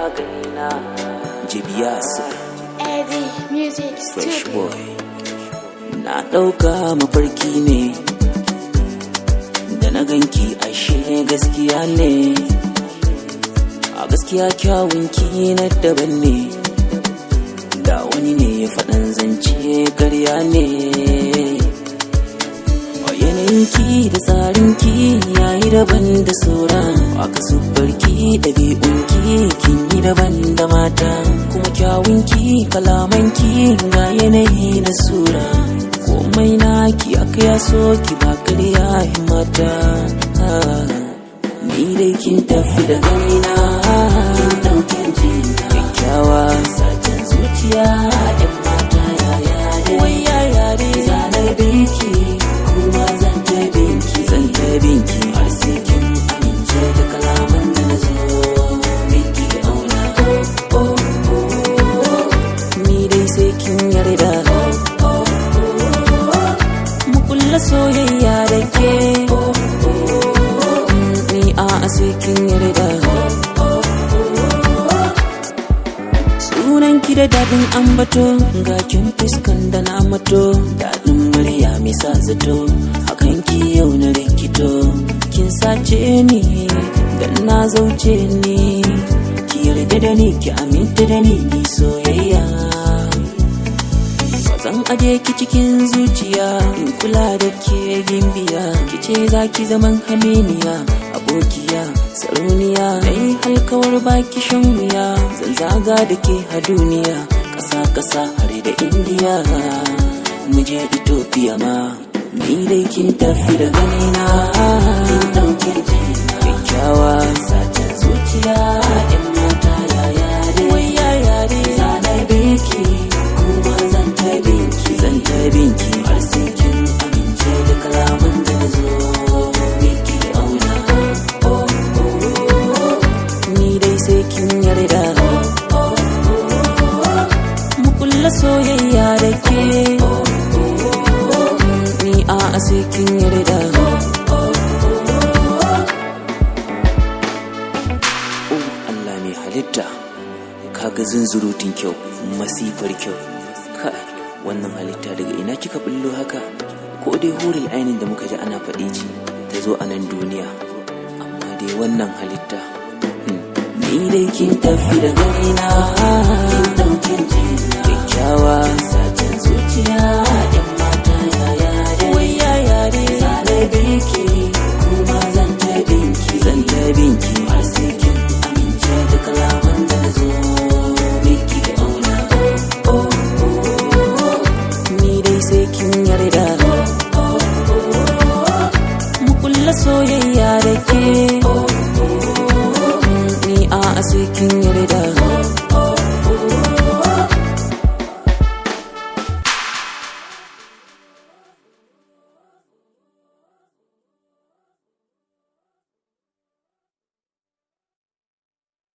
ganina jibiyas Eddie Music fresh Studio. boy na ɗauka mafarki ne da na ganki ashe gaskiya ne a gaskiya kyawunki na daban ne da wani ne ya faɗan zance karya ne yanayinki da tsarinki yayi daban da sauran aka subarki ɗabi'unki kin yi daban da mata kuma kyawunki kalamanki ga yanayi na sura komai naki aka ya so ki ba karya mata ni dai kin tafi da ganina kin ɗauke jina kyakkyawa satin zuciya ɗan mata yaya dai wai yaya dai zanar binki kuma zan ta binki zan ta binki har sai kin amince da kalaman da na zo miki auna oh oh oh ni dai sai kin yarda oh oh oh mu kulla soyayya da ke oh oh ni a sai kin yarda Sunan ki da daɗin ambato ga kin fuskan da na mato daɗin murya mai sa zato hakan ki yau na rikito kin sace ni dan na zauce ni ki yarda da ni ki aminta da ni ni soyayya zan aje ki cikin zuciya in kula da ke gimbiya ki ce za ki zaman haminiya abokiya sarauniya dai halkawar baki shan wuya zan zaga da ke a duniya ƙasa ƙasa har da indiya mu je ethiopia ma ni dai kin tafi da ganina kin ɗauke jina kyakkyawa satin zuciya ɗan mata yaya dai wai yaya dai zanar biki kuma zan ta binki zan ta binki har sai kin amince da kalaman da na zo miki auna oh oh oh ni dai sai kin yarda oh oh oh mu kulla soyayya da ke oh oh ni a sai kin yarda oh oh oh Allah mai halitta kaga zunzurutun kyau masifar kyau kai wannan halitta daga ina kika bullo haka ko dai huril ainin da muka ji ana faɗi ce ta zo a nan duniya amma dai wannan halitta hmm. ni dai kin tafi da ganina kin ɗauke jina kyakkyawa satin zuciya